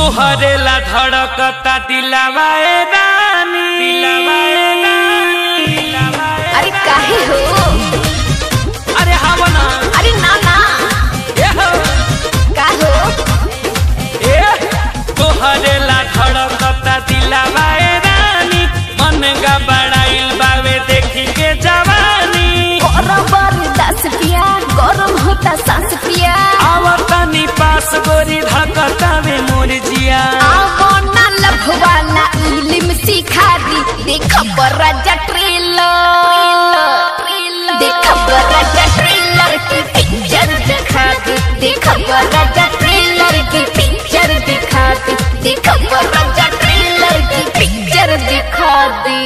तोहरे ला धड़कता दिलावा ए रानी दिलावा ए रानी दिलावा ए अरे काहे हो अरे हावना अरे ना ना ए हो का हो ए तोहरे ला धड़कता दिलावा ए रानी मन का बड़ाइल बावे देखी के जवानी गरम बरदास पिया गरम होता सांस पिया आवतनी पास गोरी धड़कता में मोर जिया आवो ना लभवाला इलिम सिखा दी देख बराजा ट्रेलर देख बराजा ट्रेलर की पिक्चर दिखा दी देख बराजा ट्रेलर की पिक्चर दिखा दी देख बराजा ट्रेलर की पिक्चर दिखा दी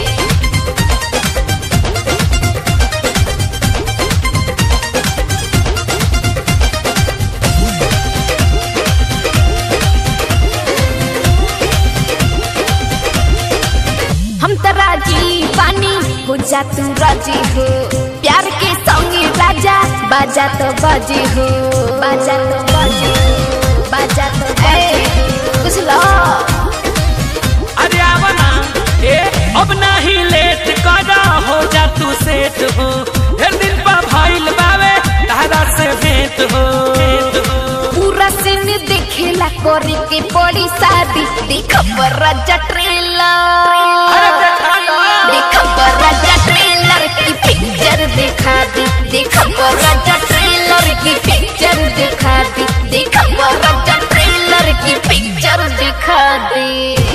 हम तो राजी पानी हो जा तू राजी हो प्यार के संगे राजा बाजा तो बाजी हो बाजा तो बाजी हो बाजा तो बाजी हो कुछ लो अरे आवना ए अब नहीं लेट करा हो जा तू सेट हो हर दिन पा भाईल बावे तारा से भेंट हो भेंट हो पूरा सीन देखेला करे के बड़ी शादी देख राजा ट्रेलर अरे देखा ना। देख राजा ट्रेलर की पिक्चर दिखा दी देख राजा ट्रेलर की पिक्चर दिखा दी देख राजा ट्रेलर की पिक्चर दिखा दी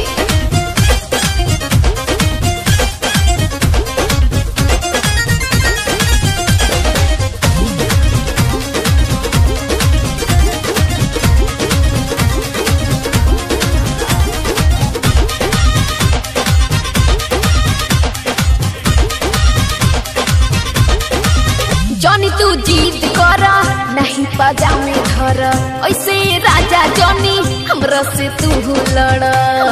जॉनी तू जीत कर नहीं पजामे धर ऐसे राजा जॉनी हमरा से तू लड़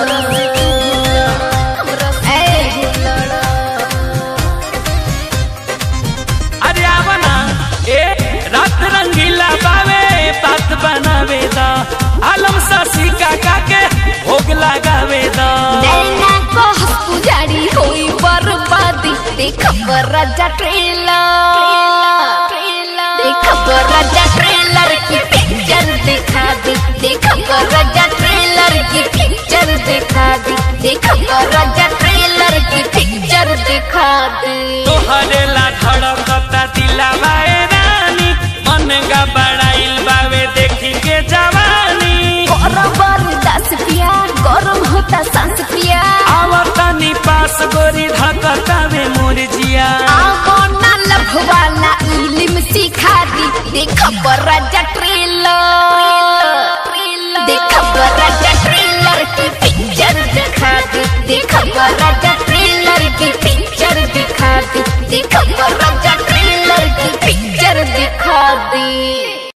ए, लड़। अरे आवना ए रात रंगीला बावे बात बनावे दा आलम सासी काका के भोग लगावे दा नैना को पुजारी होई बर्बादी देख राजा ट्रेलर देख राजा ट्रेलर की पिक्चर दिखा दी देख राजा ट्रेलर की पिक्चर दिखा दी देख राजा ट्रेलर की पिक्चर दिखा दी तोहरे ला धड़कता दिलावा ए रानी मन का बड़ाइल बावे देखी के जवानी गरम बरदास पिया गरम होता सांस पिया आवतनी पास गोरी धकता में मोर जिया आवो ना लभवाला इलिम सिखा दी देख राजा ट्रेलर